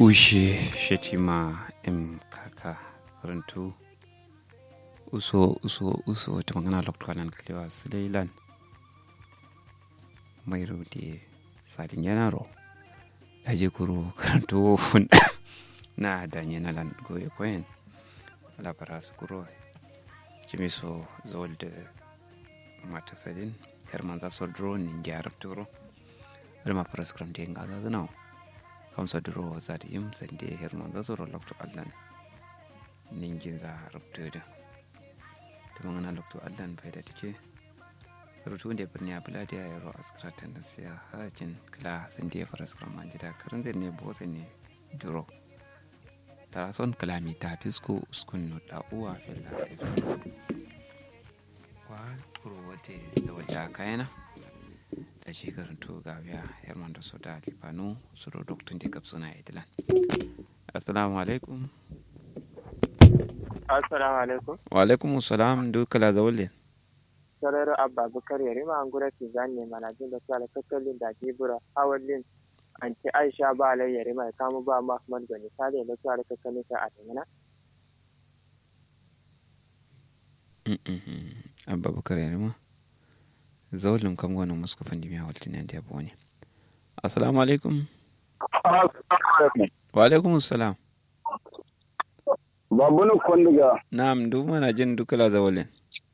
ushe shetima em kaka karantu uso uso uso ta magana lokacin klewa suleilan mai rudi sadin yanaro da je kuro karantu na danye na lan goye koyen labara su kuro jimi so zol da mata sadin herman za so drone ni jarab turo rima paraskram de ngaza zanao kam so duro zati yim sande herman za so ro lokto allan ningin za rubtude ta mangana lokto allan faida take rutu da birni abula da yaro askratan da siya hakin kila sande paraskram an jida karin ne bose ne duro tara son kalami ta fisko uskun no da uwa fella kwa kuro wate zawaja kayana da shi karanto ga biya herman da soda lifanu su da doktun da kaf suna idilan assalamu alaikum assalamu alaikum wa alaikum salam duka la zawale sararo abba bukar yare ma angura ki zanne mana jin da sala kakkalin da jibura hawallin anti aisha ba alai yare mai kamu ba mahmud gani sale da sala kakkalin sa a tangana abba bukar yare ma zawalin kam gwanin muska fandi miya waltin yan da ne assalamu alaikum wa alaikum salam babunu kondiga na'am duk mana jin duka la zawalin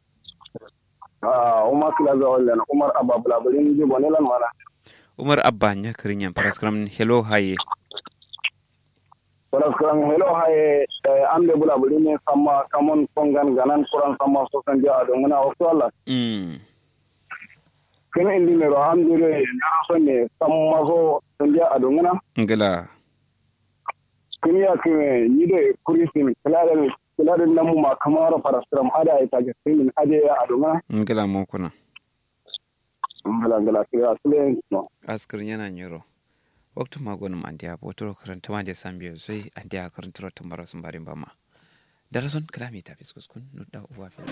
ah umar kila zawalin umar abba bulaburin ji bonelan mana umar abba nya kirin yan paraskram hello haye paraskram hello haye amde bulaburin ne sama kamon kongan ganan kuran sama sosan ja don muna wasu Allah mm kene indi ne ro amdire na so ne sama so san ja don muna ngala kini ya kime ni de kurisin kaladen kaladen namu ma kamar paraskram ada ita ga sin ade ya don muna ngala mo kuna ngala ngala kira sule no askirin yana nyoro waktu magonum andiya botoro karanta ma de sambiyo sai andiya karanta ro tambara sun barin bama darason kalami ta fiskus kun nudda uwa fi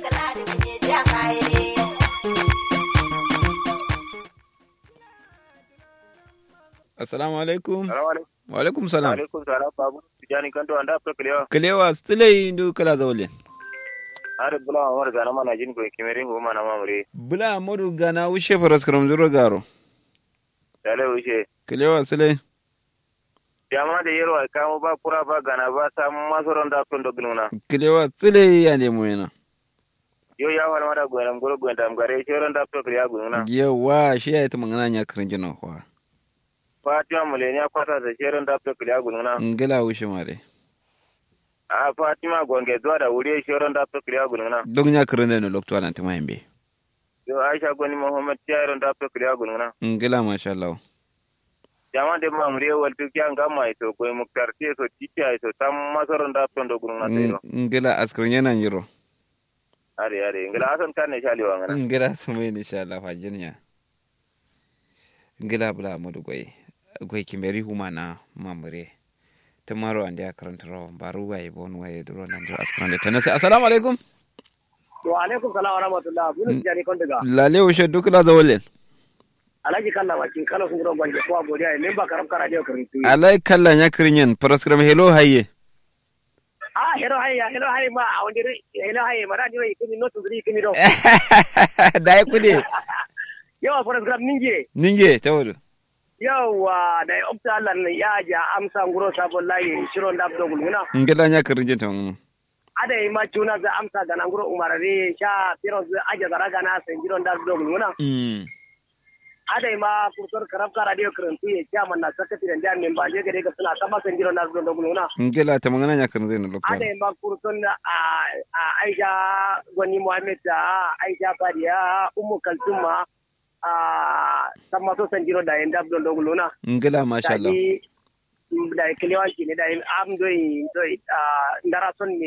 assalamu alaikum wa alaikum salam alaikum salam babu tijani kanto anda to kalewa kalewa stile indu kala zawle are bula war gana mana jin ko kimerin go mana mamure bula modu gana wushe faras karam zuro garo dale wuce kalewa stile jama da yero ay kamo ba pura ba gana ba sam masoron da to dognuna kalewa stile ya ne mu yana yo ya wala mada go nam goro go ndam gare shoron da to kriya gununa yawa shi ya ta magana nya karin jino kwa fatima mulenya kwata da shoron da to kriya gununa ngala wushe mare a fatima gonge zuwa da wuri shoron da to kriya gununa don nya karin da no lokto anan ta mayembe yo aisha goni muhammad tiyaron da to kriya gununa ngala masha Allah jama de mamure wal tu kya ngama ito ko muktar te so titia ito tam masoron da to dognuna te ngala askirin yana nyiro are are ngala asan kan ne shali wa ngana ngala sumai ni sha Allah fajin ya ngala bula modu goy goy kimeri humana mamure tamaro ande akaranta ro baru waye bon waye duro nan duro askran de tanase assalamu alaikum wa alaikum salam wa rahmatullah bunu tijani kondiga lale ushe dukla da wallen alaji kalla wakin kala sun gura gwanje ko godiya ne ba karam kara dio karin tuyi alai kalla nya kirinyen paraskram hello haye ah hero hayya hero hayya ma a wani hero hayya ma radio ikini no tuzuri ikini do dai kude yawa program ninge ninge tawadu yawa da opta Allah ne ya ja amsa nguro sabon layi shiron da abdo gulguna ngala nya kirinjen tamu ada yi ma tuna za amsa ga nan nguro umarare sha firon za aja zara ga na san jiron da abdo gulguna mm ada yi ma kurtor karab ka radio karantu ya kya man na sakati da jami'in memba je gare ga suna sama san jiron da abdo gulguna ngala ta magana nya kirinjen no lokto ada yi ma kurton a Aisha Gwani Muhammad da Aisha Fadiya Ummu Kalsuma a sama so san jiro da yanda abdo gulguna ngala masha Allah da kiliwanci ne da am doi doi ndara son ne